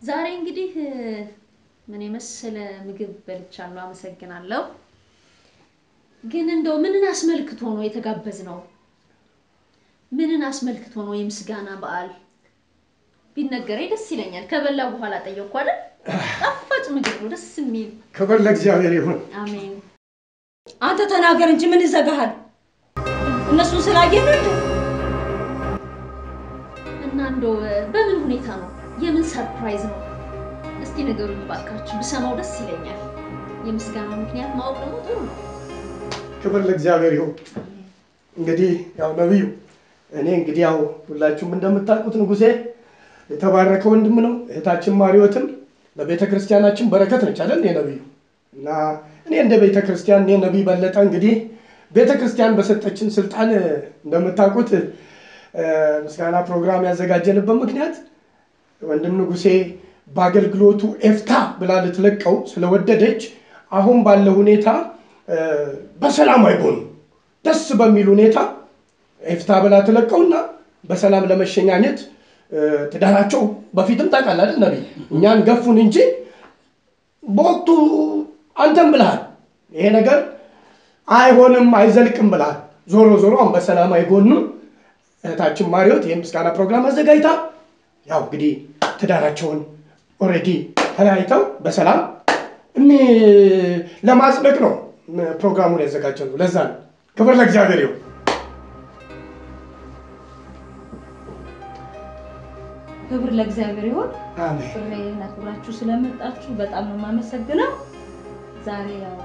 ዛሬ እንግዲህ ምን የመሰለ ምግብ በልቻለሁ። አመሰግናለሁ። ግን እንደው ምንን አስመልክቶ ነው የተጋበዝነው? ምንን አስመልክቶ ነው የምስጋና በዓል ቢነገረኝ ደስ ይለኛል። ከበላ በኋላ ጠየቅኩ አይደል? ጣፋጭ ምግብ ነው፣ ደስ የሚል ክብር ለእግዚአብሔር ይሁን። አሜን። አንተ ተናገር እንጂ ምን ይዘጋሃል? እነሱን ስላየህ ነው እንዴ? እና እንደው በምን ሁኔታ ነው? የምን ሰርፕራይዝ ነው? እስቲ ነገሩኝ እባካችሁ፣ ብሰማው ደስ ይለኛል። የምስጋና ምክንያት ማወቅ ደግሞ ጥሩ ነው። ክብር ለእግዚአብሔር ይሁን። እንግዲህ ያው ነቢዩ እኔ እንግዲህ ያው ሁላችሁም እንደምታውቁት ንጉሴ የተባረከ ወንድም ነው። እህታችን ማሪዎትም ለቤተ ክርስቲያናችን በረከት ነች አይደል ነቢዩ? እና እኔ እንደ ቤተ ክርስቲያን እኔ ነቢይ በለጠ እንግዲህ ቤተ ክርስቲያን በሰጠችን ስልጣን እንደምታውቁት ምስጋና ፕሮግራም ያዘጋጀንበት ምክንያት ወንድም ንጉሴ በአገልግሎቱ ኤፍታ ብላ ልትለቀው ስለወደደች አሁን ባለ ሁኔታ በሰላም አይሆኑ ደስ በሚል ሁኔታ ኤፍታ ብላ ትለቀውና በሰላም ለመሸኛኘት ትዳራቸው በፊትም ታውቃለህ አይደል ነቢይ እኛን ገፉን እንጂ በወቅቱ አንተም ብልሃል ይሄ ነገር አይሆንም አይዘልቅም ብልሃል። ዞሮ ዞሮ አሁን በሰላም አይጎኑም። እህታችን ማሪዎት ይህ ምስጋና ፕሮግራም አዘጋጅታ ያው እንግዲህ ትዳራቸውን ኦልሬዲ ተለያይተው በሰላም ለማጽደቅ ነው ፕሮግራሙን ያዘጋጀ ነው። ለዛ ነው። ክብር ለእግዚአብሔር ይሁን። ክብር ለእግዚአብሔር ይሁን። አሜን። ጥሬን አክብራችሁ ስለመጣችሁ በጣም ነው የማመሰግነው። ዛሬ ያው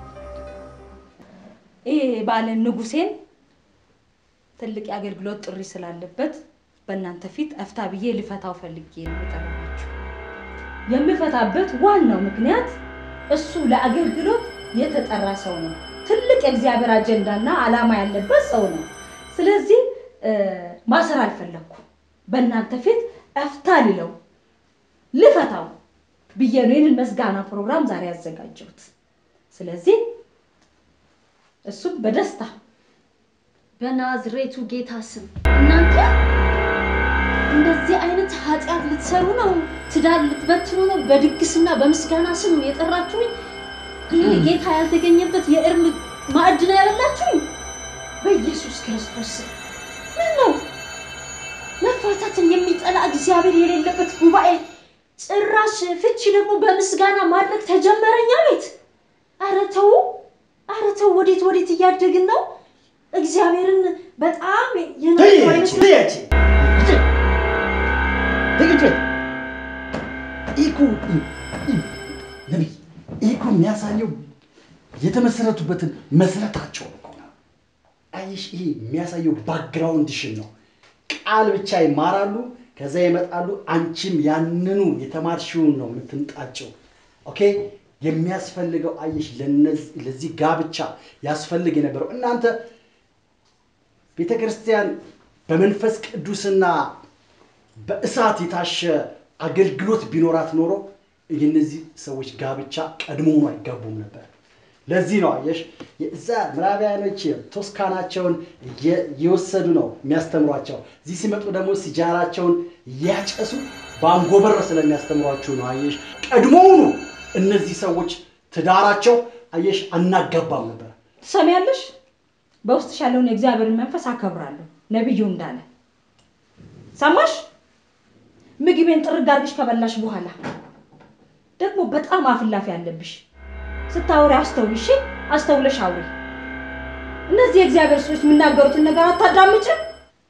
ይሄ ባለን ንጉሴን ትልቅ የአገልግሎት ጥሪ ስላለበት በእናንተ ፊት እፍታ ብዬ ልፈታው ፈልጌ ነው የጠራኋችሁ። የምፈታበት ዋናው ምክንያት እሱ ለአገልግሎት የተጠራ ሰው ነው። ትልቅ የእግዚአብሔር አጀንዳና ዓላማ ያለበት ሰው ነው። ስለዚህ ማሰር አልፈለግኩም። በእናንተ ፊት እፍታ ልለው ልፈታው ብዬ ነው ይህንን መስጋና ፕሮግራም ዛሬ ያዘጋጀሁት። ስለዚህ እሱም በደስታ በናዝሬቱ ጌታ ስም እናንተ እንደዚህ አይነት ኃጢአት ልትሰሩ ነው? ትዳር ልትበትኑ ነው? በድግስና በምስጋና ስም የጠራችሁኝ? ይህ ጌታ ያልተገኘበት የእርም ማዕድ ነው ያበላችሁኝ? በኢየሱስ ክርስቶስ ስም ምን ነው መፋታትን የሚጠላ እግዚአብሔር የሌለበት ጉባኤ ጭራሽ ፍቺ ደግሞ በምስጋና ማድረግ ተጀመረኛ ቤት። ኧረ ተው፣ ኧረ ተው። ወዴት ወዴት እያደግን ነው? እግዚአብሔርን በጣም የናቀው አይመስልም? ነቢይ ይህ እኮ የሚያሳየው የተመሰረቱበትን መሰረታቸውን እኮ ነው። አይሽ ይሄ የሚያሳየው ባክግራውንድሽን ነው። ቃል ብቻ ይማራሉ፣ ከዛ ይመጣሉ። አንቺም ያንኑ የተማርሽውን ነው የምትምጣቸው። ኦኬ የሚያስፈልገው አየሽ፣ ለዚህ ጋብቻ ያስፈልግ የነበረው እናንተ ቤተ ክርስቲያን በመንፈስ ቅዱስና በእሳት የታሸ አገልግሎት ቢኖራት ኖሮ የእነዚህ ሰዎች ጋብቻ ቀድሞውኑ አይጋቡም ነበር። ለዚህ ነው አየሽ የዛ ምዕራባውያኖች ቶስካናቸውን እየወሰዱ ነው የሚያስተምሯቸው። እዚህ ሲመጡ ደግሞ ሲጃራቸውን እያጨሱ በአንጎበር ስለሚያስተምሯቸው ነው። አየሽ ቀድሞውኑ እነዚህ ሰዎች ትዳራቸው አየሽ አናጋባም ነበር። ትሰሚያለሽ? በውስጥሽ ያለውን የእግዚአብሔርን መንፈስ አከብራለሁ ነቢዩ እንዳለ ሰማሽ? ምግቤን ጥርግ አድርግሽ ከበላሽ በኋላ ደግሞ በጣም አፍላፊ አለብሽ። ስታወሪ አስተውይ፣ እሺ? አስተውለሽ አውሪ። እነዚህ የእግዚአብሔር ሰዎች የሚናገሩትን ነገር አታዳምጭም።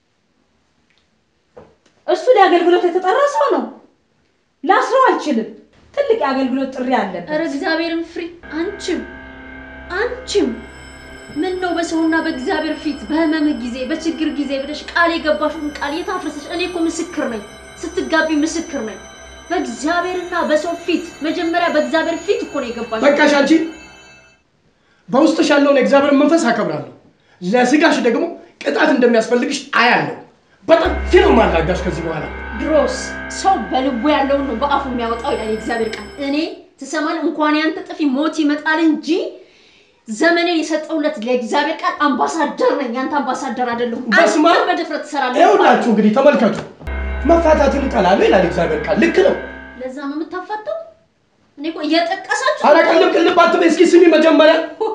እሱ ለአገልግሎት የተጠራ ሰው ነው። ላስረው አልችልም። ትልቅ የአገልግሎት ጥሪ አለበት። ኧረ እግዚአብሔርን ፍሪ። አንቺም አንቺም ምን ነው በሰውና በእግዚአብሔር ፊት በህመምህ ጊዜ በችግር ጊዜ ብለሽ ቃል የገባሽውን ቃል የታፈሰሽ? እኔ እኮ ምስክር ነኝ፣ ስትጋቢ ምስክር ነኝ። በእግዚአብሔርና በሰው ፊት መጀመሪያ በእግዚአብሔር ፊት እኮ ነው የገባሽ። በቃሽ አንቺ በውስጥሽ ያለውን የእግዚአብሔር መንፈስ አከብራለሁ። ለስጋሽ ደግሞ ቅጣት እንደሚያስፈልግሽ አያለሁ። በጥፊ ነው ማላጋሽ ከዚህ በኋላ ድሮስ ሰው በልቡ ያለውን ነው በአፉ የሚያወጣው ይላል የእግዚአብሔር ቃል። እኔ ትሰማል እንኳን ያንተ ጥፊ ሞት ይመጣል እንጂ ዘመኔን የሰጠውለት ለእግዚአብሔር ቃል አምባሳደር ነኝ። ያንተ አምባሳደር አይደለሁም። በስመ አብ። አንተም በድፍረት ትሰራለህ። ይኸውላችሁ እንግዲህ ተመልከቱ። መፋታትን እጠላለሁ ይላል እግዚአብሔር ቃል። ልክ ነው። ለዛ ነው የምታፋተው? እኔ እኮ እየጠቀሳችሁ ኧረ ቅልብ ቅልብ አትበይ። እስኪ ስሚ መጀመሪያ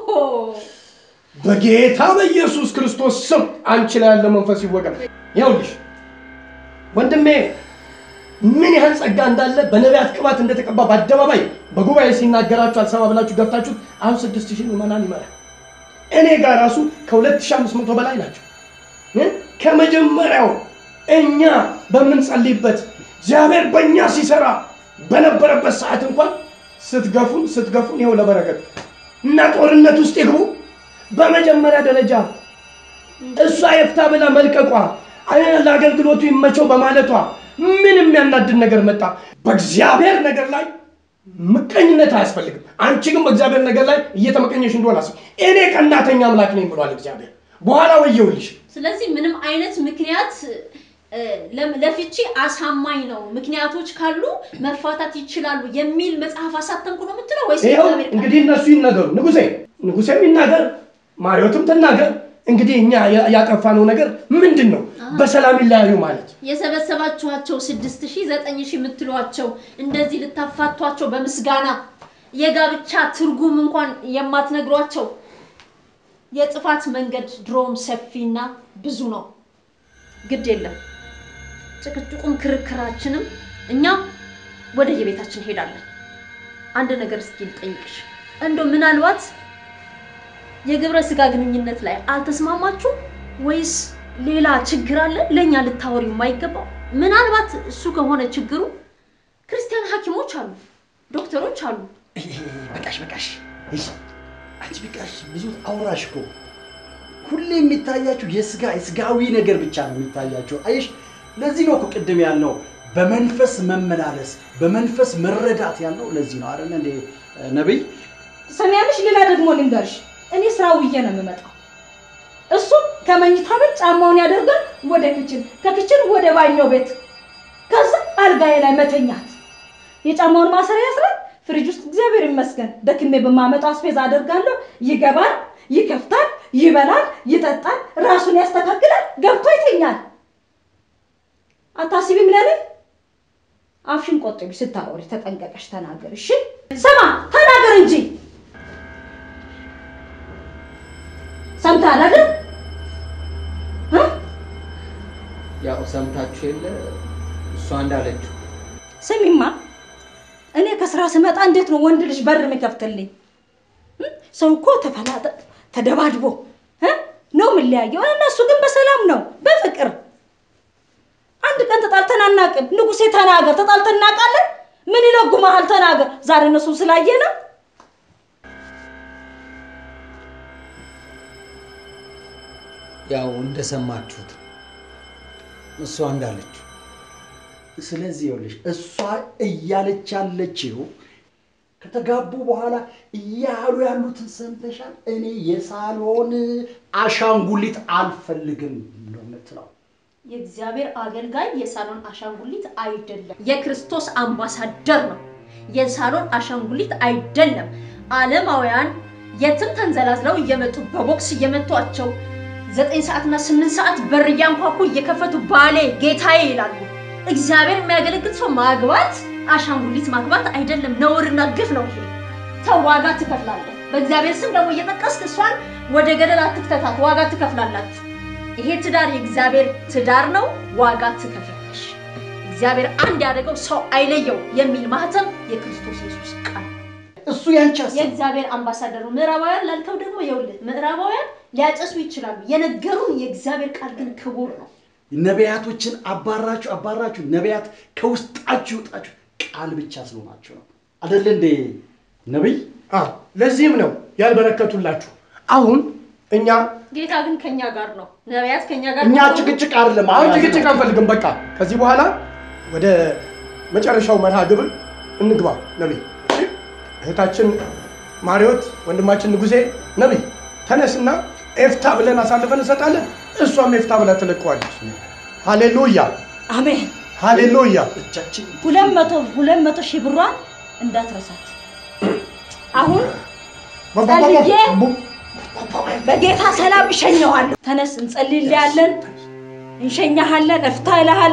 በጌታ በኢየሱስ ክርስቶስ ስም አንቺ ላይ ያለ መንፈስ ይወገድ። ይኸውልሽ ወንድሜ ምን ያህል ጸጋ እንዳለ በነቢያት ቅባት እንደተቀባ በአደባባይ በጉባኤ ሲናገራችሁ አልሰማ ብላችሁ ገብታችሁት አሁን ስድስት ሺህ ምዕመናን ይመራል። እኔ ጋር ራሱ ከ2500 በላይ ናቸው። እ? ከመጀመሪያው እኛ በምንጸልይበት እግዚአብሔር በእኛ ሲሰራ በነበረበት ሰዓት እንኳን ስትገፉን ስትገፉን ይኸው ለበረከት እና ጦርነት ውስጥ ይግቡ በመጀመሪያ ደረጃ እሷ የፍታ ብላ መልቀቋ አይ ለአገልግሎቱ ይመቸው በማለቷ ምን የሚያናድድ ነገር መጣ? በእግዚአብሔር ነገር ላይ ምቀኝነት አያስፈልግም። አንቺ ግን በእግዚአብሔር ነገር ላይ እየተመቀኘሽ እንደሆነ አስብ። እኔ ቀናተኛ አምላክ ነኝ ብሏል እግዚአብሔር። በኋላ ወየውልሽ። ስለዚህ ምንም አይነት ምክንያት እ፣ ለም- ለፍቺ አሳማኝ ነው፣ ምክንያቶች ካሉ መፋታት ይችላሉ የሚል መጽሐፍ አሳተምኩ ነው የምትለው ወይስ ይኸው እግዚአብሔር ቃል? እንግዲህ እነሱ ይናገሩ። ንጉሴ ንጉሴም ይናገር፣ ማሪዎትም ትናገር። እንግዲህ እኛ ያ- ያጠፋነው ነገር ምንድን ነው? በሰላም ይለያዩ ማለት የሰበሰባችኋቸው ስድስት ሺህ ዘጠኝ ሺህ የምትሏቸው እንደዚህ ልታፋቷቸው በምስጋና የጋብቻ ትርጉም እንኳን የማትነግሯቸው የጥፋት መንገድ ድሮም ሰፊና ብዙ ነው። ግድ የለም ጭቅጭቁም ክርክራችንም እኛ ወደ የቤታችን እንሄዳለን። አንድ ነገር እስኪ ልጠይቅሽ፣ እንደው ምናልባት የግብረ ስጋ ግንኙነት ላይ አልተስማማችሁም ወይስ ሌላ ችግር አለ ለእኛ ልታወሪ የማይገባው? ምናልባት እሱ ከሆነ ችግሩ ክርስቲያን ሐኪሞች አሉ፣ ዶክተሮች አሉ። በቃሽ በቃሽ። እሺ አንቺ በቃሽ፣ ብዙ አውራሽ እኮ ሁሌ የሚታያችሁ የስጋ የስጋዊ ነገር ብቻ ነው የሚታያችሁ። አይሽ ለዚህ ነው እኮ ቅድም ያልነው በመንፈስ መመላለስ በመንፈስ መረዳት ያልነው ለዚህ ነው አይደል እንዴ ነብይ? ሰሚያለሽ? ሌላ ደግሞ ልንገርሽ፣ እኔ ስራ ውዬ ነው የምመጣው። እሱም ከመኝታ ቤት ጫማውን ያደርጋል ወደ ክችን፣ ከክችን ወደ ባኞ ቤት፣ ከዛ አልጋዬ ላይ መተኛት። የጫማውን ማሰሪያ ያስራል ፍሪጅ ውስጥ እግዚአብሔር ይመስገን ደክሜ በማመጣው አስቤዛ አደርጋለሁ። ይገባል፣ ይከፍታል፣ ይበላል፣ ይጠጣል፣ ራሱን ያስተካክላል፣ ገብቶ ይተኛል። አታስቢም ለኔ? አፍሽን ቆጥቢ፣ ስታወሪ ተጠንቀቀሽ ተናገር። እሺ ስማ፣ ተናገር እንጂ ሰምተሃል አይደል? እ? ያው ሰምታችሁ የለ እሷ እንዳለችው ስሚማ እኔ ከስራ ስመጣ እንዴት ነው ወንድ ልጅ በር የሚከፍትልኝ? እ? ሰው እኮ ተፈላጠ ተደባድቦ እ? ነው የምንለያየው። እነሱ ግን በሰላም ነው በፍቅር አንድ ቀን ተጣልተን አናውቅም። ንጉሴ ተናገር፣ ተጣልተን እናውቃለን? ምን ይለጉመሃል? ተናገር። ዛሬ እነሱ ስላየ ነው ያው እንደሰማችሁት እሷ እንዳለችው ስለዚህ ይኸውልሽ እሷ እያለች ያለችው ከተጋቡ በኋላ እያሉ ያሉትን ሰምተሻል። እኔ የሳሎን አሻንጉሊት አልፈልግም ነው የምትለው። የእግዚአብሔር አገልጋይ የሳሎን አሻንጉሊት አይደለም፣ የክርስቶስ አምባሳደር ነው። የሳሎን አሻንጉሊት አይደለም። ዓለማውያን የትም ተንዘላዝለው እየመጡ በቦክስ እየመቷቸው ዘጠኝ ሰዓትና ስምንት ሰዓት በር እያንኳኩ እየከፈቱ ባሌ ጌታዬ ይላሉ። እግዚአብሔር የሚያገለግል ሰው ማግባት አሻንጉሊት ማግባት አይደለም፣ ነውርና ግፍ ነው ይሄ። ተው፣ ዋጋ ትከፍላለህ። በእግዚአብሔር ስም ደግሞ እየጠቀስክ እሷን ወደ ገደል አትክተታት፣ ዋጋ ትከፍላላችሁ። ይሄ ትዳር የእግዚአብሔር ትዳር ነው፣ ዋጋ ትከፍላለሽ። እግዚአብሔር አንድ ያደረገው ሰው አይለየው የሚል ማህተም የክርስቶስ ኢየሱስ ቃል ነው። እሱ ያንቺ ሀሳብ የእግዚአብሔር አምባሳደር ነው። ምዕራባውያን ላልከው ደግሞ ይኸውልህ፣ ምዕራባውያን ሊያጨሱ ይችላሉ። የነገሩን የእግዚአብሔር ቃል ግን ክቡር ነው። ነቢያቶችን አባራችሁ አባራችሁ ነቢያት ከውስጣችሁ ይውጣችሁ ቃል ብቻ ስለሆናችሁ ነው አደለ እንዴ ነቢይ? አዎ፣ ለዚህም ነው ያልበረከቱላችሁ። አሁን እኛ ጌታ ግን ከኛ ጋር ነው። ነቢያት ከኛ ጋር እኛ ከሆኑ ጭቅጭቅ አይደለም አሁን አሁን ጭቅጭቅ አንፈልግም። በቃ ከዚህ በኋላ ወደ መጨረሻው መርሃ ግብር እንግባ። ነቢይ እህታችን ማሪዎት፣ ወንድማችን ንጉሴ፣ ነቢይ ተነስና ኤፍታ ብለን አሳልፈን እንሰጣለን። እሷም ኤፍታ ብላ ትለቀዋለች። ሃሌሉያ አሜን። ሃሌሉያ። እጃችን ሁለት መቶ ሁለት መቶ ሺህ ብሯን እንዳትረሳት። አሁን ጸልዬ በጌታ ሰላም እሸኘዋለሁ። ተነስ እንጸልይልሃለን፣ እንሸኛሃለን፣ እፍታ እልሃለሁ።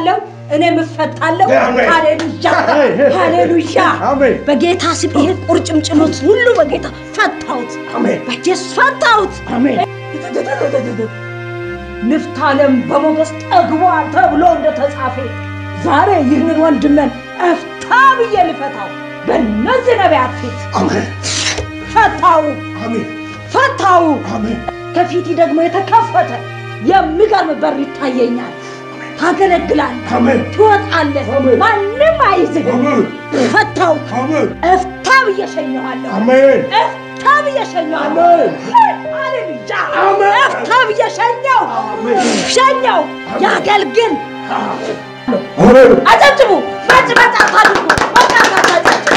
እኔም እፈታለሁ። አሜን። ሃሌሉያ አሜን። ሃሌሉያ። አሜን። በጌታ ስም ይሄ ቁርጭምጭሚት ሁሉ በጌታ ፈታሁት፣ አሜን። በኢየሱስ ፈታሁት። አሜን። ንፍታለም በሞገስ ጠግቧል ተብሎ እንደተጻፈ ዛሬ ይህንን ወንድምን እፍታ ብዬ ልፈታው በእነዚህ ነቢያት ፊት አሜን። ፈታው አሜን። ፈታው። አሜን። ከፊቴ ደግሞ የተከፈተ የሚገርም በር ይታየኛል። ታገለግላለህ፣ አሜን። ትወጣለህ፣ አሜን። ማንም አይዝህም። አሜን። ፈታው አሜን። እፍታ ብዬ ሸኘዋለሁ። አሜን። እፍታ ብዬ ሸኘዋለሁ። ሃሌሉያ አሜን። እፍታ ብዬ ሸኘው አሜን። ሸኘው። ያገልግል። አሜን። አጨብጭቡ። መጭ መጭ አታድርጉ። መጭ አታድርጉ።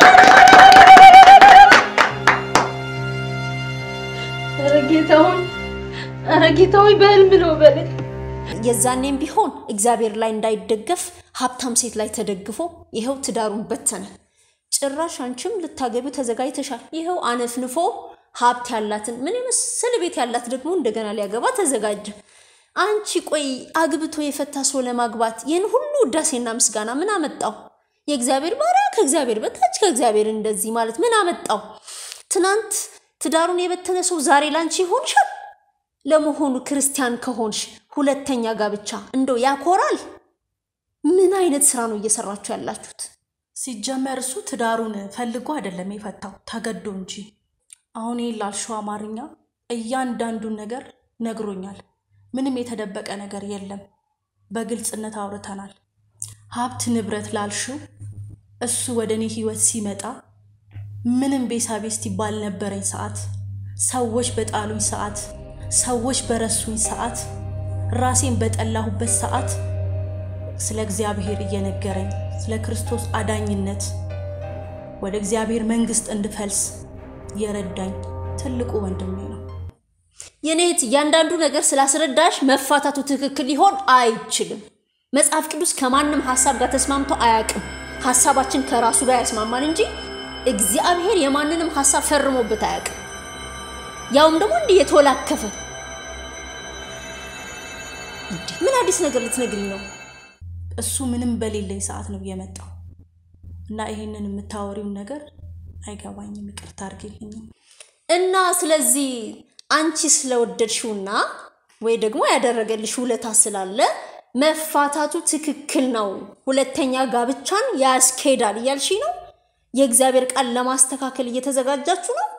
ኧረ ጌታውን ኧረ ጌታውን በህልም ነው በለኝ። የዛኔም ቢሆን እግዚአብሔር ላይ እንዳይደገፍ ሀብታም ሴት ላይ ተደግፎ ይኸው ትዳሩን በተነ። ጭራሽ አንቺም ልታገቢው ተዘጋጅተሻል። ይኸው አነፍንፎ ሀብት ያላትን ምን የመሰለ ቤት ያላት ደግሞ እንደገና ሊያገባ ተዘጋጀ። አንቺ ቆይ አግብቶ የፈታ ሰው ለማግባት ይህን ሁሉ ውዳሴና ምስጋና ምን አመጣው? የእግዚአብሔር ባሪያ ከእግዚአብሔር በታች ከእግዚአብሔር እንደዚህ ማለት ምን አመጣው? ትናንት ትዳሩን የበተነ ሰው ዛሬ ላንቺ ይሆንሻል? ለመሆኑ ክርስቲያን ከሆንሽ ሁለተኛ ጋብቻ እንደው ያኮራል? ምን አይነት ስራ ነው እየሰራችሁ ያላችሁት? ሲጀመር እሱ ትዳሩን ፈልጎ አይደለም የፈታው ተገዶ እንጂ። አሁን ይህን ላልሽው አማርኛ እያንዳንዱን ነገር ነግሮኛል። ምንም የተደበቀ ነገር የለም። በግልጽነት አውርተናል። ሀብት ንብረት ላልሽው እሱ ወደ እኔ ህይወት ሲመጣ ምንም ቤሳቤስቲ ባልነበረኝ ሰዓት፣ ሰዎች በጣሉኝ ሰዓት፣ ሰዎች በረሱኝ ሰዓት፣ ራሴን በጠላሁበት ሰዓት ስለ እግዚአብሔር እየነገረኝ ስለ ክርስቶስ አዳኝነት ወደ እግዚአብሔር መንግስት እንድፈልስ የረዳኝ ትልቁ ወንድሜ ነው። የኔት እያንዳንዱ ነገር ስላስረዳሽ መፋታቱ ትክክል ሊሆን አይችልም። መጽሐፍ ቅዱስ ከማንም ሀሳብ ጋር ተስማምቶ አያውቅም። ሀሳባችን ከራሱ ጋር ያስማማል እንጂ እግዚአብሔር የማንንም ሀሳብ ፈርሞበት አያውቅም። ያውም ደግሞ እንዲህ የተወላከፈ እንዴ! ምን አዲስ ነገር ልትነግሪኝ ነው? እሱ ምንም በሌለኝ ሰዓት ነው የመጣው እና ይሄንን የምታወሪውን ነገር አይገባኝም። ይቅርታ አድርጌልኝም። እና ስለዚህ አንቺ ስለወደድሽውና ወይ ደግሞ ያደረገልሽ ውለታ ስላለ መፋታቱ ትክክል ነው፣ ሁለተኛ ጋብቻን ያስኬዳል እያልሽ ነው። የእግዚአብሔር ቃል ለማስተካከል እየተዘጋጃችሁ ነው።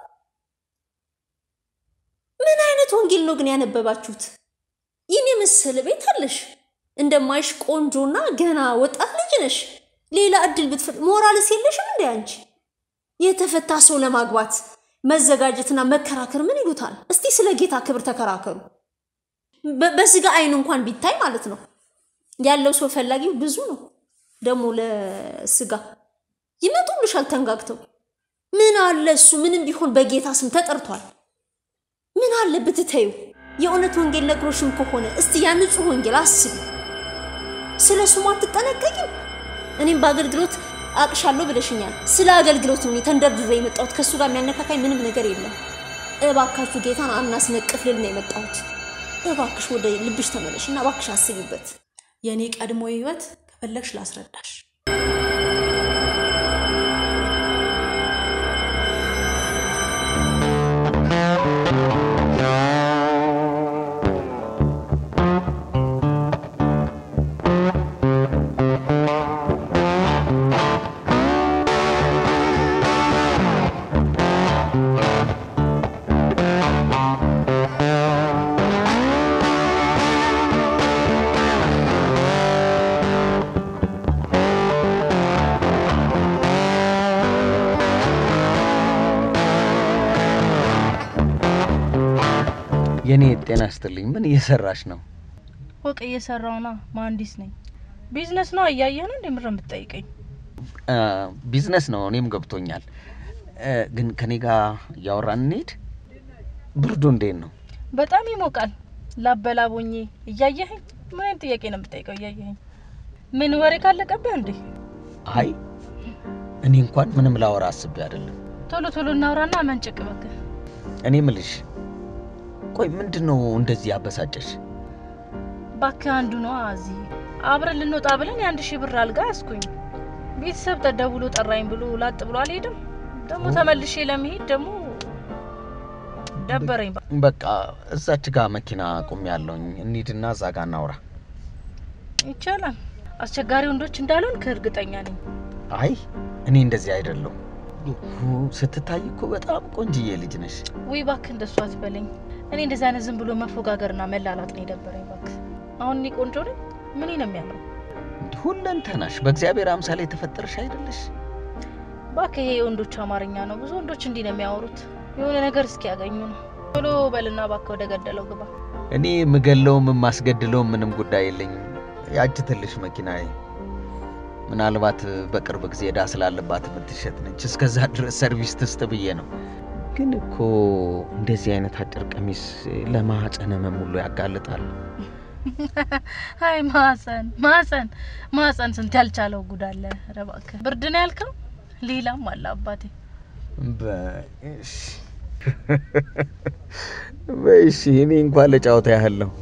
ምን አይነት ወንጌል ነው ግን ያነበባችሁት? ይህን የመሰለ ቤት አለሽ፣ እንደማይሽ ቆንጆና ገና ወጣት ልጅ ነሽ። ሌላ እድል ብትፈጥ ሞራልስ የለሽም እንዴ አንቺ? የተፈታ ሰው ለማግባት መዘጋጀትና መከራከር ምን ይሉታል? እስቲ ስለ ጌታ ክብር ተከራከሩ። በ- በስጋ አይን እንኳን ቢታይ ማለት ነው ያለው ሰው ፈላጊው ብዙ ነው። ደግሞ ለስጋ ይመጡልሻል ተንጋግተው። ምን አለ እሱ ምንም ቢሆን በጌታ ስም ተጠርቷል። ምን አለ ብትተዩ? የእውነት ወንጌል ነግሮሽም ከሆነ እስቲ ያ ንጹህ ወንጌል አስቢ። ስለ ስሙ አትጠነቀቂም? እኔም በአገልግሎት አቅሻለሁ ብለሽኛል። ስለ አገልግሎት ነው እኔ ተንደርድሬ የመጣሁት። ከእሱ ጋር የሚያነካካኝ ምንም ነገር የለም። እባካችሁ ጌታን አናስነቅፍ ልል ነው የመጣሁት። እባክሽ ወደ ልብሽ ተመለሽ እና እባክሽ አስቢበት። የእኔ ቀድሞ ህይወት ከፈለግሽ ላስረዳሽ። የኔ ጤና ይስጥልኝ። ምን እየሰራሽ ነው? ፎቅ እየሰራውና መሀንዲስ ነኝ። ቢዝነስ ነው እያየህ ነው እንደምረ የምትጠይቀኝ? አ፣ ቢዝነስ ነው፣ እኔም ገብቶኛል። እ፣ ግን ከኔ ጋር እያወራን እንሄድ። ብርዱ እንዴት ነው? በጣም ይሞቃል። ላበላቦኜ እያየኸኝ ምን አይነት ጥያቄ ነው የምትጠይቀው? እያየኸኝ ምን ወሬ ካለቀብህ እንዴ? አይ እኔ እንኳን ምንም ላወራ አስቤ አይደለም። ቶሎ ቶሎ እናውራና መንጭቅ እባክህ። እኔ ምልሽ ቆይ ምንድን ነው እንደዚህ ያበሳጨሽ? እባክህ አንዱ ነው እዚህ አብረን ልንወጣ ብለን የአንድ ሺህ ብር አልጋ ያስኩኝ። ቤተሰብ ተደውሎ ጠራኝ ብሎ ላጥ ብሎ አልሄድም። ደግሞ ተመልሼ ለመሄድ ደግሞ ደበረኝ። በቃ እዛች ጋ መኪና ቁም ያለውኝ እንሂድና እዛ ጋ እናውራ። ይቻላል። አስቸጋሪ ወንዶች እንዳልሆን ከእርግጠኛ ነኝ። አይ እኔ እንደዚህ አይደለሁም። ስትታይ እኮ በጣም ቆንጅዬ ልጅ ነሽ። ውይ እባክህ እንደሱ አትበለኝ። እኔ እንደዚህ አይነት ዝም ብሎ መፎጋገርና መላላጥ ነው የደበረኝ። እባክህ አሁን እኔ ቆንጆ ነኝ። ምን ነው የሚያምረው? ሁለንተናሽ በእግዚአብሔር አምሳል የተፈጠርሽ አይደለሽ? እባክህ ይሄ የወንዶች አማርኛ ነው። ብዙ ወንዶች እንዲህ ነው የሚያወሩት። የሆነ ነገር እስኪያገኙ ነው። ቶሎ በልና እባክህ ወደ ገደለው ግባ። እኔ የምገለውም የማስገድለውም ምንም ጉዳይ የለኝም። ያች ትልሽ መኪናዬ ምናልባት በቅርብ ጊዜ ዕዳ ስላለባት የምትሸጥ ነች። እስከዛ ድረስ ሰርቪስ ትስጥ ብዬ ነው። ግን እኮ እንደዚህ አይነት አጭር ቀሚስ ለማህፀነ ህመም ሁሉ ያጋልጣል። አይ ማህፀን ማህፀን ማህፀን ስንት ያልቻለው ጉድ አለ። ኧረ እባክህ ብርድ ነው ያልከው? ሌላም አለ አባቴ። በእሺ በእሺ፣ እኔ እንኳን ለጫወታ ያህል ነው።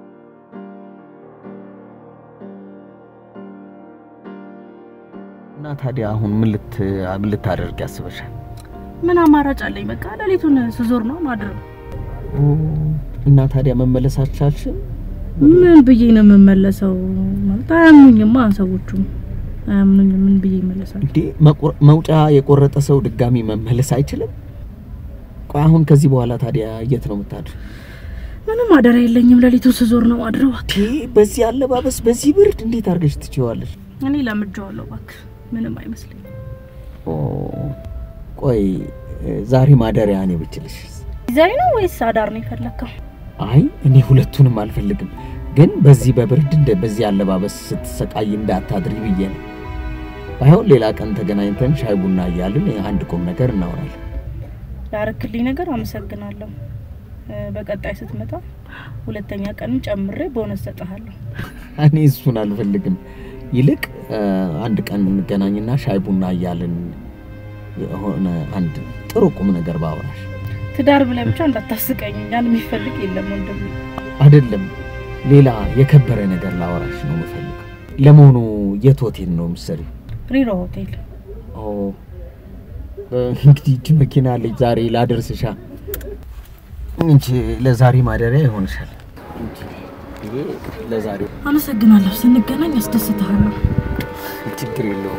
እና ታዲያ አሁን ምን ልት ምን ልታደርግ ያስበሻል? ምን አማራጭ አለኝ? በቃ ሌሊቱን ስዞር ነው ማድረግ። እና ታዲያ መመለስ አልቻልሽም? ምን ብዬ ነው የምመለሰው? ማለት አያምኑኝማ ሰዎቹ አያምኑኝም። ምን ብዬ ይመለሳል? እንዴ መቁረ- መውጫ የቆረጠ ሰው ድጋሚ መመለስ አይችልም? ቆይ አሁን ከዚህ በኋላ ታዲያ የት ነው የምታድር? ምንም አደራ የለኝም። ሌሊቱን ስዞር ነው ማድረው። በዚህ አለባበስ፣ በዚህ ብርድ እንዴት አድርገሽ ትችዋለሽ? እኔ ለምጄዋለሁ። እባክህ ምንም አይመስለኝ። ኦ፣ ቆይ ዛሬ ማደሪያ እኔ ብችልሽ? ዛሬ ነው ወይስ አዳር ነው የፈለግከው? አይ እኔ ሁለቱንም አልፈልግም፣ ግን በዚህ በብርድ እንደ በዚህ አለባበስ ስትሰቃይ እንዳታድሪ ብዬ ነው። ባይሆን ሌላ ቀን ተገናኝተን ሻይ ቡና እያልን አንድ ቁም ነገር እናወራለን። ላረክልኝ ነገር አመሰግናለሁ። እ፣ በቀጣይ ስትመጣ ሁለተኛ ቀንም ጨምሬ ቦነስ ሰጥሃለሁ። እኔ እሱን አልፈልግም። ይልቅ እ፣ አንድ ቀን እንገናኝና ሻይ ቡና እያልን የሆነ አንድ ጥሩ ቁም ነገር ባወራሽ። ትዳር ብለህ ብቻ እንዳታስቀኝ። ያን የሚፈልግ የለም ወንድም። አይደለም ሌላ የከበረ ነገር ላወራሽ ነው የምፈልገው። ለመሆኑ የት ሆቴል ነው የምትሰሪው? ሪሮ ሆቴል። ኦ እንግዲህ እጅ መኪና አለች ዛሬ ላደርስሻ እንጂ ለዛሬ ማደሪያ ይሆንሻል። እንጂ ይሄ ለዛሬ አመሰግናለሁ። ስንገናኝ አስደስትሃለሁ። ችግር የለውም።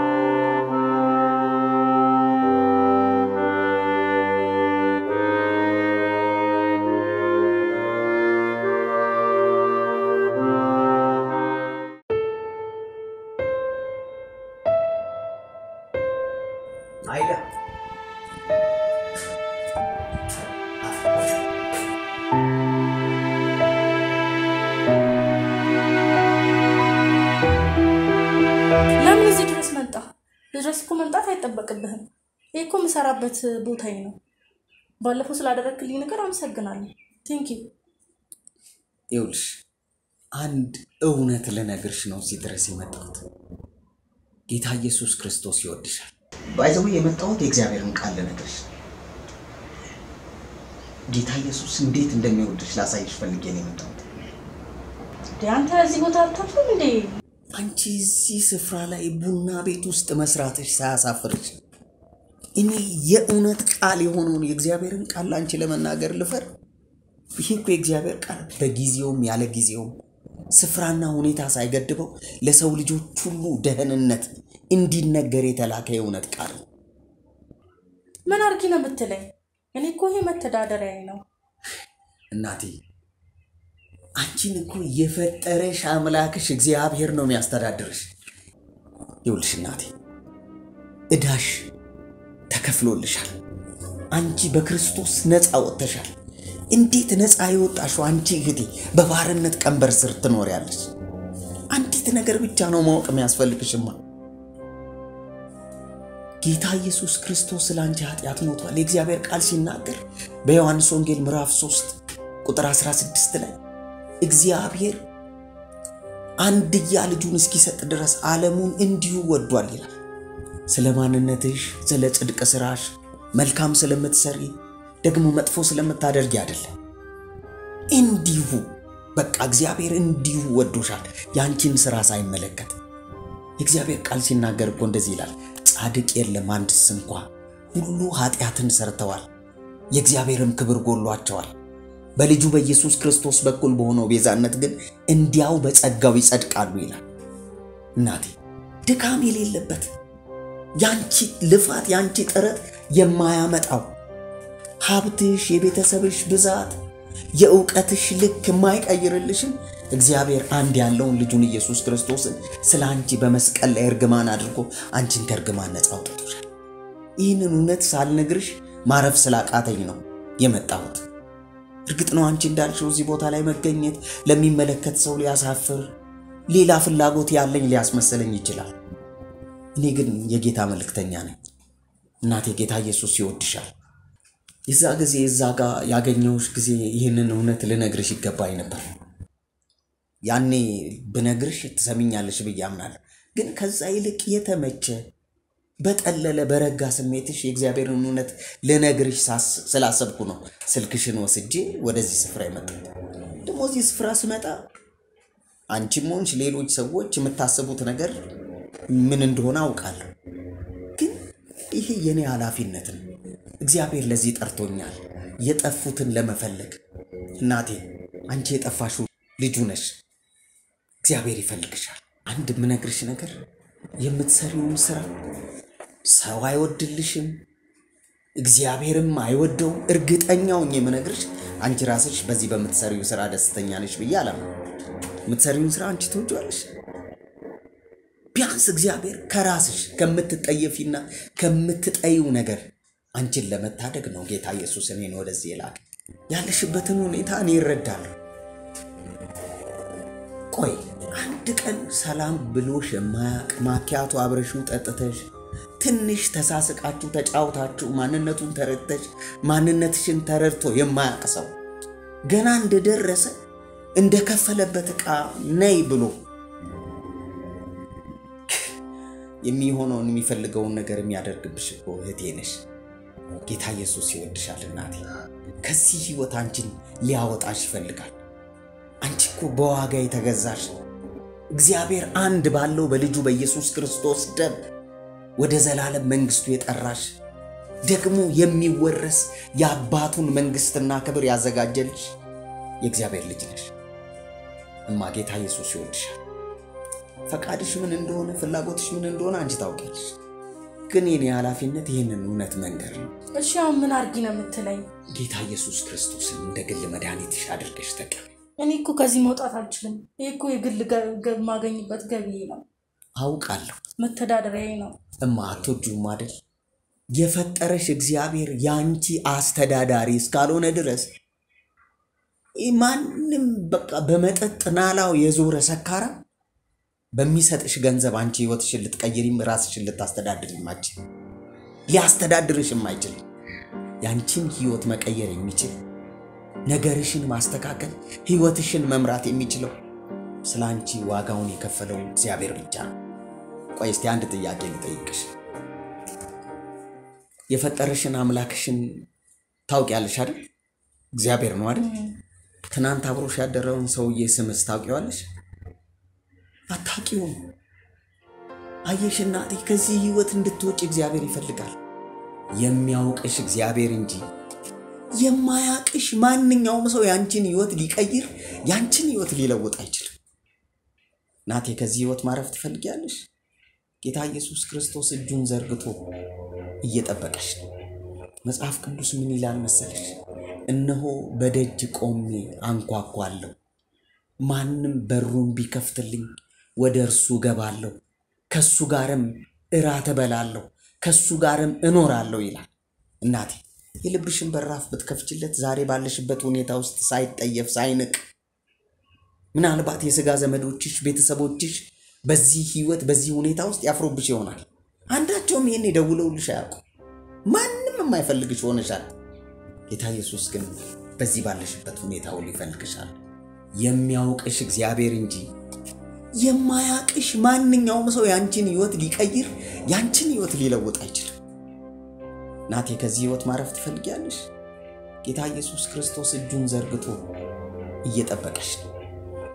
አይዳ ለምን እዚህ ድረስ መጣ? ድረስ እኮ መምጣት አይጠበቅብህም። ይህ እኮ የምሰራበት ቦታዬ ነው። ባለፈው ስላደረግክልኝ ነገር አመሰግናለሁ። ቴንክ ዩ። ይኸውልሽ አንድ እውነት ልነግርሽ ነው እዚህ ድረስ የመጣሁት። ጌታ ኢየሱስ ክርስቶስ ይወድሻል። ባይዘው የመጣሁት የእግዚአብሔርን ቃል ልነግርሽ ነው። ጌታ ኢየሱስ እንዴት እንደሚወድሽ ላሳይሽ ፈልጌ ነው የመጣሁት። እንዴ አንተ እዚህ ቦታ አታፍርም እንዴ? አንቺ እዚህ ስፍራ ላይ ቡና ቤት ውስጥ መስራትሽ ሳያሳፍርሽ እኔ የእውነት ቃል የሆነውን የእግዚአብሔርን ቃል ለአንቺ ለመናገር ልፈር? ይሄ እኮ የእግዚአብሔር ቃል በጊዜውም ያለ ጊዜውም ስፍራና ሁኔታ ሳይገድበው ለሰው ልጆች ሁሉ ደህንነት እንዲነገር የተላከ የእውነት ቃል ነው። ምን አርጊ ነው የምትለኝ? እኔ እኮ ይሄ መተዳደሪያዬ ነው። እናቴ አንቺን እኮ የፈጠረሽ አምላክሽ እግዚአብሔር ነው የሚያስተዳድርሽ። ይኸውልሽ እናቴ እዳሽ ተከፍሎልሻል። አንቺ በክርስቶስ ነፃ ወጥተሻል። እንዴት ነፃ የወጣሽው አንቺ እህቴ በባርነት ቀንበር ስር ትኖሪያለሽ? አንዲት ነገር ብቻ ነው ማወቅ የሚያስፈልግሽማ። ጌታ ኢየሱስ ክርስቶስ ስለ አንቺ ኃጢአት ሞቷል። የእግዚአብሔር ቃል ሲናገር በዮሐንስ ወንጌል ምዕራፍ 3 ቁጥር 16 ላይ እግዚአብሔር አንድያ ልጁን እስኪሰጥ ድረስ ዓለሙን እንዲሁ ወዷል ይላል። ስለ ማንነትሽ፣ ስለ ጽድቅ ስራሽ፣ መልካም ስለምትሰሪ ደግሞ መጥፎ ስለምታደርጊ አይደለም። እንዲሁ በቃ እግዚአብሔር እንዲሁ ወዶሻል፣ ያንቺን ስራ ሳይመለከት። የእግዚአብሔር ቃል ሲናገር እኮ እንደዚህ ይላል፣ ጻድቅ የለም አንድስ እንኳ፣ ሁሉ ኃጢአትን ሰርተዋል፣ የእግዚአብሔርም ክብር ጎሏቸዋል። በልጁ በኢየሱስ ክርስቶስ በኩል በሆነው ቤዛነት ግን እንዲያው በጸጋው ይጸድቃሉ ይላል። እናቴ ድካም የሌለበት ያንቺ ልፋት ያንቺ ጥረት የማያመጣው ሀብትሽ፣ የቤተሰብሽ ብዛት፣ የእውቀትሽ ልክ የማይቀይርልሽን እግዚአብሔር አንድ ያለውን ልጁን ኢየሱስ ክርስቶስን ስለ አንቺ በመስቀል ላይ እርግማን አድርጎ አንቺን ከእርግማን ነፃ አውጥቶሻል። ይህንን እውነት ሳልነግርሽ ማረፍ ስላቃተኝ ነው የመጣሁት። እርግጥ ነው አንቺ እንዳልሽው እዚህ ቦታ ላይ መገኘት ለሚመለከት ሰው ሊያሳፍር፣ ሌላ ፍላጎት ያለኝ ሊያስመሰለኝ ይችላል። እኔ ግን የጌታ መልእክተኛ ነኝ። እናቴ ጌታ ኢየሱስ ይወድሻል። የዛ ጊዜ እዛ ጋር ያገኘሁሽ ጊዜ ይህንን እውነት ልነግርሽ ይገባኝ ነበር። ያኔ ብነግርሽ ትሰሚኛለሽ ብዬ አምናለሁ። ግን ከዛ ይልቅ የተመቸ በጠለለ በረጋ ስሜትሽ የእግዚአብሔርን እውነት ልነግርሽ ሳስ- ስላሰብኩ ነው ስልክሽን ወስጄ ወደዚህ ስፍራ የመጣሁት። ደግሞ እዚህ ስፍራ ስመጣ አንቺም ሆንሽ ሌሎች ሰዎች የምታስቡት ነገር ምን እንደሆነ አውቃለሁ። ግን ይሄ የኔ ኃላፊነት ነው። እግዚአብሔር ለዚህ ጠርቶኛል፣ የጠፉትን ለመፈለግ። እናቴ አንቺ የጠፋሽው ልጁ ነሽ። እግዚአብሔር ይፈልግሻል። አንድ የምነግርሽ ነገር የምትሰሪውን ስራ ሰው አይወድልሽም፣ እግዚአብሔርም አይወደውም። እርግጠኛውን የምነግርሽ አንቺ ራስሽ በዚህ በምትሰሪው ስራ ደስተኛ ነሽ ብዬ አላምንም። የምትሰሪውን ስራ አንቺ ትወጂዋለሽ። ቢያንስ እግዚአብሔር ከራስሽ ከምትጠየፊና ከምትጠይው ነገር አንቺን ለመታደግ ነው ጌታ ኢየሱስ እኔን ወደዚህ የላከ። ያለሽበትን ሁኔታ እኔ ይረዳለሁ። ቆይ አንድ ቀን ሰላም ብሎሽ የማያቅ ማኪያቶ አብረሽው ጠጥተሽ ትንሽ ተሳስቃችሁ ተጫውታችሁ ማንነቱን ተረድተሽ ማንነትሽን ተረድቶ የማያቅ ሰው ገና እንደደረሰ እንደከፈለበት ዕቃ ነይ ብሎ የሚሆነውን የሚፈልገውን ነገር የሚያደርግብሽ እኮ እህቴ ነሽ። ጌታ ኢየሱስ ይወድሻል እናቴ። ከዚህ ህይወት አንቺን ሊያወጣሽ ይፈልጋል። አንቺ እኮ በዋጋ የተገዛሽ እግዚአብሔር አንድ ባለው በልጁ በኢየሱስ ክርስቶስ ደም ወደ ዘላለም መንግስቱ የጠራሽ ደግሞ የሚወረስ የአባቱን መንግስትና ክብር ያዘጋጀልሽ የእግዚአብሔር ልጅ ነሽ። እማ ጌታ ኢየሱስ ይወድሻል። ፈቃድሽ ምን እንደሆነ ፍላጎትሽ ምን እንደሆነ አንቺ ታውቂያለሽ። ግን የኔ ኃላፊነት ይህንን እውነት መንገር ነው። እሺ አሁን ምን አርጊ ነው የምትለኝ? ጌታ ኢየሱስ ክርስቶስን እንደ ግል መድኃኒትሽ አድርገሽ ተቀበይ። እኔ እኮ ከዚህ መውጣት አልችልም። ይህ እኮ የግል ገ- ገ- የማገኝበት ገቢ ነው፣ አውቃለሁ መተዳደሪያዬ ነው። እማ አትወጂውም አይደል? የፈጠረሽ እግዚአብሔር ያንቺ አስተዳዳሪ እስካልሆነ ድረስ ይህ ማንም በቃ በመጠጥ ናላው የዞረ ሰካራ በሚሰጥሽ ገንዘብ አንቺ ህይወትሽን ልትቀይሪም ራስሽን ልታስተዳድሪም አትችል። ሊያስተዳድርሽም አይችልም። ያንቺን ህይወት መቀየር የሚችል ነገርሽን ማስተካከል ህይወትሽን መምራት የሚችለው ስለ አንቺ ዋጋውን የከፈለው እግዚአብሔር ብቻ ነው። ቆይ እስቲ አንድ ጥያቄ ልጠይቅሽ። የፈጠረሽን አምላክሽን ታውቂያለሽ አይደል? እግዚአብሔር ነው አይደል? ትናንት አብሮሽ ያደረውን ሰውዬ ስምስ ታውቂዋለሽ? አታውቂውም። አየሽ እናቴ፣ ከዚህ ህይወት እንድትወጪ እግዚአብሔር ይፈልጋል። የሚያውቅሽ እግዚአብሔር እንጂ የማያውቅሽ ማንኛውም ሰው ያንቺን ህይወት ሊቀይር ያንቺን ህይወት ሊለውጥ አይችልም። እናቴ ከዚህ ህይወት ማረፍ ትፈልጊያለሽ? ጌታ ኢየሱስ ክርስቶስ እጁን ዘርግቶ እየጠበቀሽ ነው። መጽሐፍ ቅዱስ ምን ይላል መሰለሽ? እነሆ በደጅ ቆሜ አንኳኳለሁ፣ ማንም በሩን ቢከፍትልኝ ወደ እርሱ እገባለሁ፣ ከሱ ጋርም እራት እበላለሁ፣ ከሱ ጋርም እኖራለሁ ይላል። እናቴ የልብሽን በራፍ ብትከፍችለት ዛሬ ባለሽበት ሁኔታ ውስጥ ሳይጠየፍ ሳይንቅ ምናልባት የሥጋ ዘመዶችሽ፣ ቤተሰቦችሽ በዚህ ህይወት በዚህ ሁኔታ ውስጥ ያፍሮብሽ ይሆናል። አንዳቸውም ይህን የደውለውልሽ አያውቁ። ማንም የማይፈልግሽ ሆነሻል። ጌታ ኢየሱስ ግን በዚህ ባለሽበት ሁኔታ ሁሉ ይፈልግሻል። የሚያውቅሽ እግዚአብሔር እንጂ የማያውቅሽ ማንኛውም ሰው ያንቺን ህይወት ሊቀይር ያንቺን ህይወት ሊለውጥ አይችልም። ናቴ ከዚህ ህይወት ማረፍ ትፈልጊያለሽ? ጌታ ኢየሱስ ክርስቶስ እጁን ዘርግቶ እየጠበቀሽ ነው።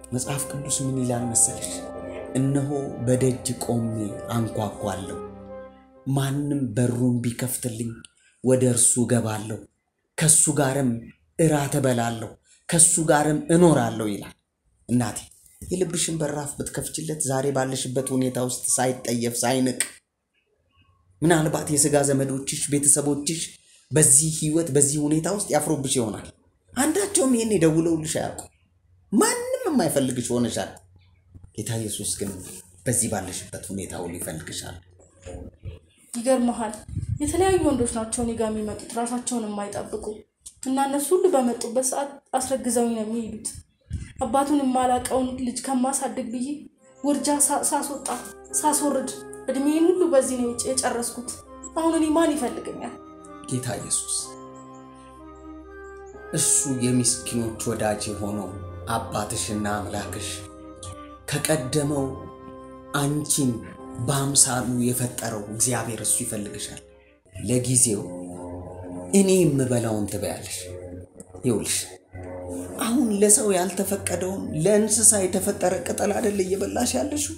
መጽሐፍ ቅዱስ ምን ይላል መሰለሽ? እነሆ በደጅ ቆሜ አንኳኳለሁ፣ ማንም በሩን ቢከፍትልኝ ወደ እርሱ እገባለሁ፣ ከሱ ጋርም እራት እበላለሁ፣ ከሱ ጋርም እኖራለሁ ይላል። እናቴ የልብሽን በራፍ ብትከፍችለት ዛሬ ባለሽበት ሁኔታ ውስጥ ሳይጠየፍ ሳይንቅ ምናልባት የሥጋ ዘመዶችሽ ቤተሰቦችሽ በዚህ ህይወት በዚህ ሁኔታ ውስጥ ያፍሩብሽ ይሆናል። አንዳቸውም ይህን የደውለውልሽ አያውቁ። ማንም የማይፈልግሽ ሆነሻል። ጌታ ኢየሱስ ግን በዚህ ባለሽበት ሁኔታ ሁሉ ይፈልግሻል። ይገርመሃል፣ የተለያዩ ወንዶች ናቸው እኔ ጋር የሚመጡት ራሳቸውን የማይጠብቁ እና እነሱ ሁሉ በመጡበት ሰዓት አስረግዘውኝ ነው የሚሄዱት። አባቱን የማላቀውን ልጅ ከማሳድግ ብዬ ውርጃ ሳ- ሳስወጣ ሳስወርድ እድሜን ሁሉ በዚህ ነው የጨ- የጨረስኩት። አሁን እኔ ማን ይፈልገኛል? ጌታ ኢየሱስ እሱ የምስኪኖች ወዳጅ የሆነው አባትሽና አምላክሽ ከቀደመው አንቺን በአምሳሉ የፈጠረው እግዚአብሔር እሱ ይፈልግሻል። ለጊዜው እኔ የምበላውን ትበያለሽ። ይውልሽ አሁን ለሰው ያልተፈቀደውን ለእንስሳ የተፈጠረ ቅጠል አይደል እየበላሽ ያለሽው?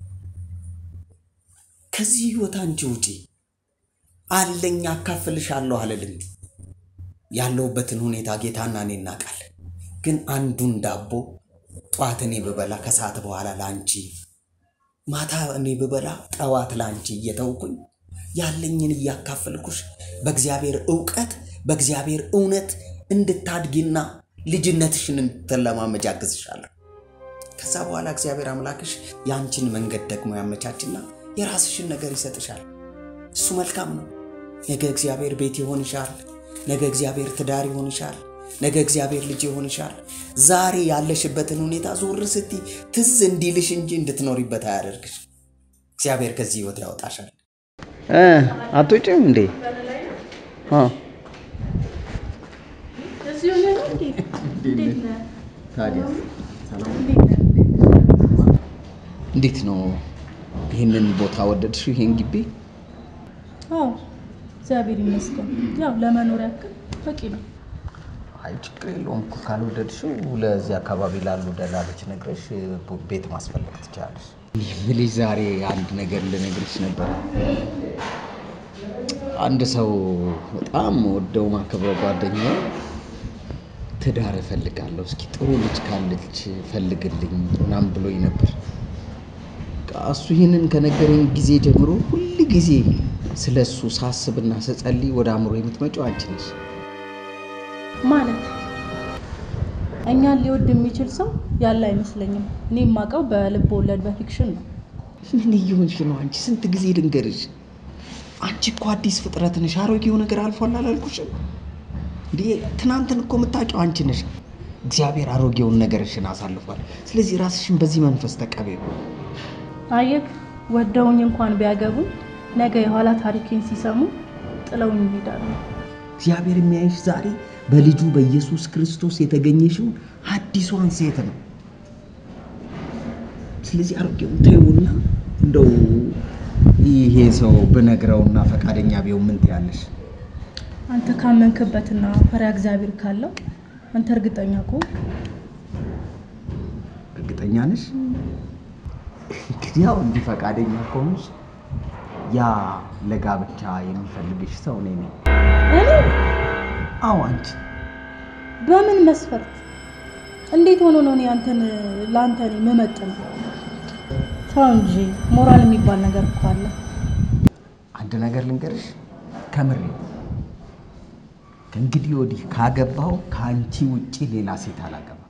ከዚህ ህይወት አንቺ ውጪ። አለኝ አካፍልሻለሁ አልልም። ያለሁበትን ሁኔታ ጌታና እኔ እናውቃለን። ግን አንዱን ዳቦ ጠዋት እኔ ብበላ ከሰዓት በኋላ ለአንቺ፣ ማታ እኔ ብበላ ጠዋት ለአንቺ እየተውኩኝ ያለኝን እያካፈልኩሽ በእግዚአብሔር እውቀት በእግዚአብሔር እውነት እንድታድጊና ልጅነትሽን እንድትለማመጅ አግዝሻለሁ። ከዛ በኋላ እግዚአብሔር አምላክሽ የአንቺን መንገድ ደግሞ ያመቻችና የራስሽን ነገር ይሰጥሻል። እሱ መልካም ነው። ነገ እግዚአብሔር ቤት ይሆንሻል። ነገ እግዚአብሔር ትዳር ይሆንሻል። ነገ እግዚአብሔር ልጅ ይሆንሻል። ዛሬ ያለሽበትን ሁኔታ ዞር ስቲ ትዝ እንዲልሽ እንጂ እንድትኖሪበት አያደርግሽ። እግዚአብሔር ከዚህ ህይወት ያወጣሻል። አትወጪም እንዴ? ታዲያ እንዴት ነው? ይህንን ቦታ ወደድሽው? ይሄን ግቢ? አዎ እግዚአብሔር ይመስገን። ያው ለመኖር ያክል በቂ ነው። አይ ችግር የለውም እኮ ካልወደድሽው ለዚህ አካባቢ ላሉ ደላሎች ነግረሽ ቤት ማስፈለግ ትችላለሽ። የምልሽ ዛሬ አንድ ነገር ልነግርሽ ነበር። አንድ ሰው በጣም ወደው ማከብረው ጓደኛዬ ትዳር እፈልጋለሁ፣ እስኪ ጥሩ ልጅ ካለች ፈልግልኝ ምናምን ብሎኝ ነበር። በቃ እሱ ይህንን ከነገረኝ ጊዜ ጀምሮ ሁል ጊዜ ስለ እሱ ሳስብና ስጸልይ ወደ አእምሮ የምትመጪው አንቺ ነሽ። ማለት እኛን ሊወድ የሚችል ሰው ያለ አይመስለኝም። እኔ የማውቀው በልብ ወለድ በፊክሽን ነው። ምን እየሆንሽ ነው አንቺ? ስንት ጊዜ ልንገርሽ? አንቺ እኮ አዲስ ፍጥረት ነሽ። አሮጌው ነገር አልፏል አላልኩሽም? እንዴ ትናንትን እኮ የምታውቂው አንቺ ነሽ። እግዚአብሔር አሮጌውን ነገርሽን አሳልፏል። ስለዚህ ራስሽን በዚህ መንፈስ ተቀበዩ። አየክ፣ ወደውኝ እንኳን ቢያገቡኝ ነገ የኋላ ታሪኬን ሲሰሙ ጥለውኝ ይሄዳሉ። እግዚአብሔር የሚያይሽ ዛሬ በልጁ በኢየሱስ ክርስቶስ የተገኘሽውን አዲሷን ሴት ነው። ስለዚህ አሮጌውን ተይውና እንደው ይሄ ሰው ብነግረውና ፈቃደኛ ቢሆን ምን ትያለሽ? አንተ ካመንክበትና ፈሪሃ እግዚአብሔር ካለው አንተ እርግጠኛ ከሆንክ እርግጠኛ ነሽ? እንግዲህ ያው እንዲህ ፈቃደኛ ከሆንሽ ያ ለጋብቻ የሚፈልግሽ ሰው እኔ ነኝ። እኔ አዎ አንቺ። በምን መስፈርት እንዴት ሆኖ ነው እኔ አንተን ለአንተ እኔ የምመጥነው? ተው እንጂ ሞራል የሚባል ነገር እኮ አለ። አንድ ነገር ልንገርሽ፣ ከምሬ ከእንግዲህ ወዲህ ካገባው ከአንቺ ውጪ ሌላ ሴት አላገባም።